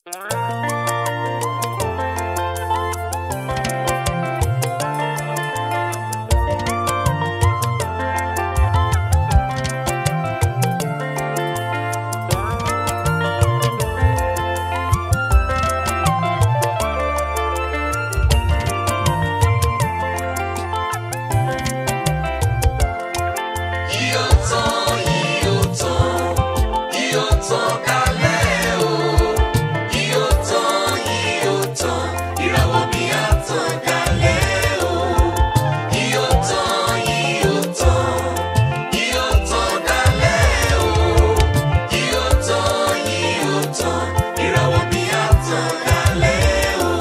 Yóò tán, yóò tán, yóò tán kálẹ̀ o. Yóò tán, yóò tán, ìràwọ̀ mi á tàn kálẹ̀ o. Yóò tán, yóò tán, yóò tán kálẹ̀ o. Yóò tán, yóò tán, ìràwọ̀ mi á tàn kálẹ̀ o.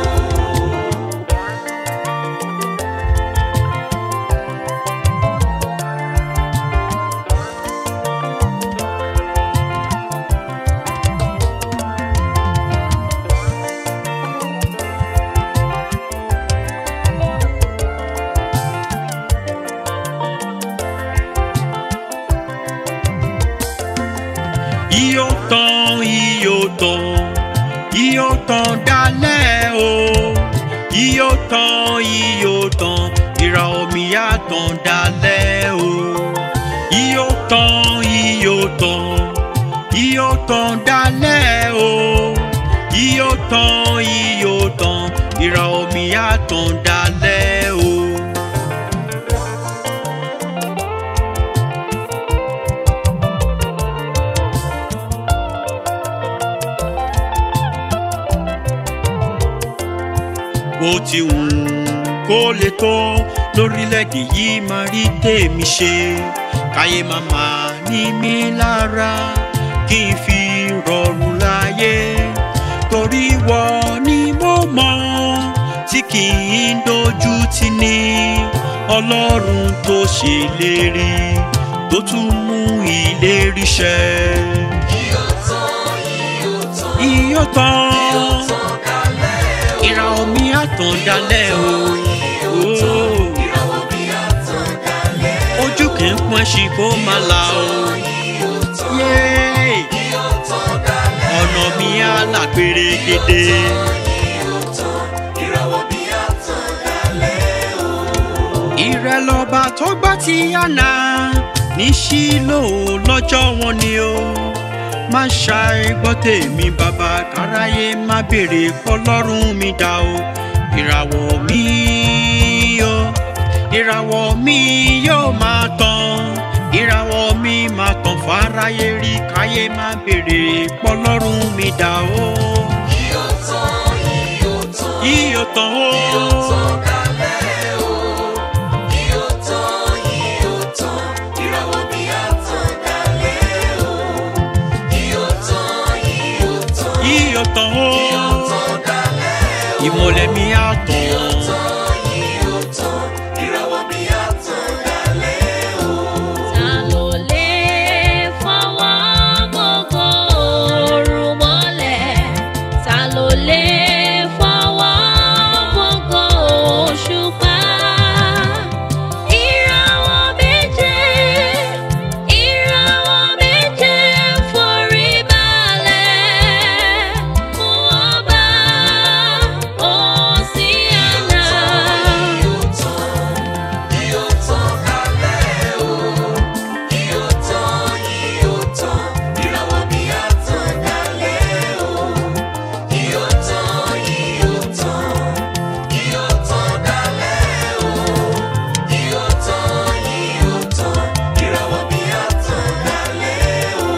Iyọ̀ tán, iyọ̀ tán, iyọ̀ tán dalẹ̀ o. Iyọ̀ tán, iyọ̀ tán, ìràwọ̀ mi á tàn dalẹ̀ o. Iyọ̀ tán, iyọ̀ tán, iyọ̀ tán dalẹ̀ o. Iyọ̀ tán, iyọ̀ tán, ìràwọ̀ mi á tàn dalẹ̀ o. bó ti wù kó lè tó lórílẹ̀‐èdè yìí máa rí tèmi ṣe káyé màmá ní mi lára kí n fi rọrùn láyé torí wọ ni mo mọ̀ tí kì í dojú tì ní ọlọ́run tó ṣèlérí tó tún mú ìlérí ṣẹ. Yóò tán, yóò tán, iyọ̀ tán yóò tán kálẹ̀ o. ìràwọ̀ mi á tàn dalẹ̀ o. Oh. Ìràwọ̀ mi á tàn kálẹ̀ o. ojú kì í pọ́n ṣì kó máa la o. Yóò tán, Yéé! yóò tán kálẹ̀ o. ọ̀nà mi á là pérégedé. Yóò tán, ìràwọ̀ mi á tàn kálẹ̀ o. ìrẹ́ lọ́ba tó gbá ti yànnà ní sílò lọ́jọ́ wọn ni o. má ṣàìgbọ́ tèmi bàbá káráyé má béèrè kọlọ́run mi dá o. ìràwọ̀ mi o ìràwọ̀ mi yóò máa tàn ìràwọ̀ mi máa tàn fáráyé rí káyé má béèrè kọlọ́run mi dá o. Yóò tán, yóò tán, iyọ̀ tán o. yóò tán kálẹ̀ o. Yóò tán, yóò tán, ìràwọ̀ mi á tàn kálẹ̀ o. Yóò tán, yóò tán, iyọ̀ tán o. yóò tán kálẹ̀ o. ìmọ̀lẹ̀ mi á tàn. Yóò tán, yóò tán, ìràwọ̀ mi á tàn kálẹ̀ o. Ta ló lè fọwọ́ gbogbo òòrùn mọ́lẹ̀? Ta ló lè fọwọ́ gbogbo òṣùpá? Ìràwọ̀ méje, ìràwọ̀ méje forí balẹ̀ fún ọba Òsíánà. Yóò tán, yóò tán kálẹ̀ o. Yóò tán, yóò tán, ìràwọ̀ mi á tàn kálẹ̀ o. Yóò tán, yóò tán, yóò tán kálẹ̀ o. Yóò tán, yóò tán, ìràwọ̀ mi á tàn kálẹ̀ o.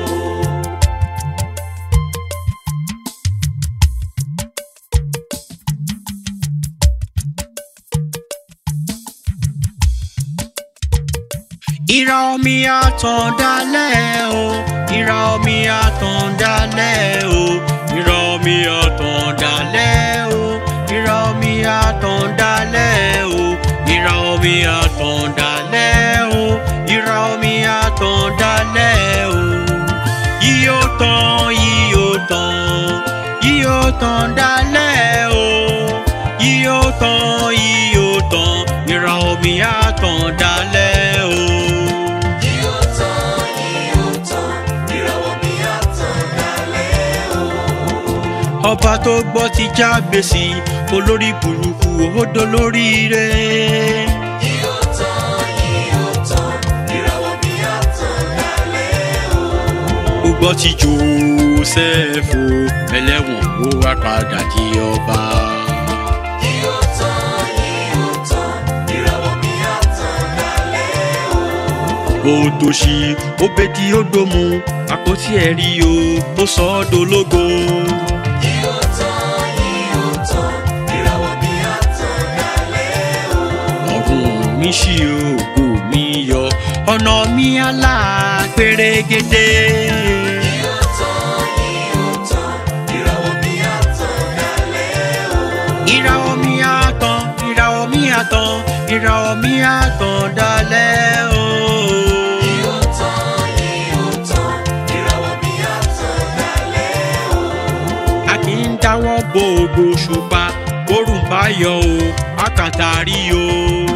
ìràwọ̀ mi á tàn dálẹ̀ o ìràwọ̀ mi á tàn dálẹ̀ o ìràwọ̀ mi á tàn dálẹ̀ o ìràwọ̀ mi á tàn dálẹ̀ o ìràwọ̀ mi á tàn dálẹ̀ o ìràwọ̀ mi á tàn dálẹ̀ o yíyó tàn yíyó tàn yíyó tàn dálẹ̀ o yíyó tàn yíyó tàn ìràwọ̀ mi á tàn dálẹ̀ o. Yóò tán, yóò tán, ìràwọ̀ mi á tàn kálẹ̀ o. ọba tó gbọ́ ti jábèsì olórí burúkú ó dolóríire. Yóò tán, yóò tán, ìràwọ̀ mi á tàn dálẹ̀ o. ó gbọ́ ti jósẹ́fù ẹlẹ́wọ̀n ó wá padà di ọba. Yóò tán, yóò tán, ìràwọ̀ mi á tàn dálẹ̀ o. ó tó ṣí ó bẹ́tí ó dòmú àpótí ẹ̀rí o ó sọ ọ́ dológo. Yóò tán, yóò tán, ìràwọ̀ mi á tàn dálẹ̀ o. ọ̀run mi ṣí ògo mi yọ ọ̀nà mi àlà pérégedé. Yóò tán, yóò tán, ìràwọ̀ mi á tàn dálẹ̀ o. ìràwọ̀ mi àtàn ìràwọ̀ mi àtàn ìràwọ̀ mi àtàn dalẹ̀ o. Yóò tán, yóò tán, ìràwọ̀ mi á tàn dálẹ̀ o. a kì í dáwọ́ bo ògo ṣùpá bórùn bá yọ o àkàtà rí o.